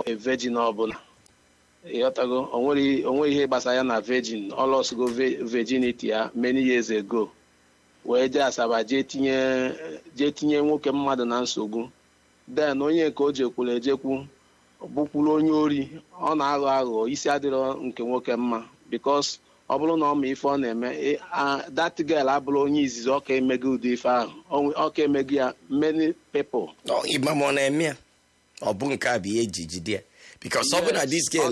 a virgin ọbụla ịghọtago onwe ihe gbasara ya na virgin ọ lọsgo virginity ya many years ago wee jee asaba jee tinye jee tinye nwoke mmadụ na nsogbu den onye nke o jekwuru ejekwu bụkwuru onye ori ọ na-aghọ aghụghọ isi adịrọ nke nwoke mma bikos ọ bụrụ na ọ ma ife ọ na-eme that girl abụrụ onye izizi ọ ka emego ụdị ife ahụ ọ ka emego ya many people ịma ma ọ na-eme ya ọ bụ nke a bụ ihe eji jide ya bikos ọ bụ na dis girl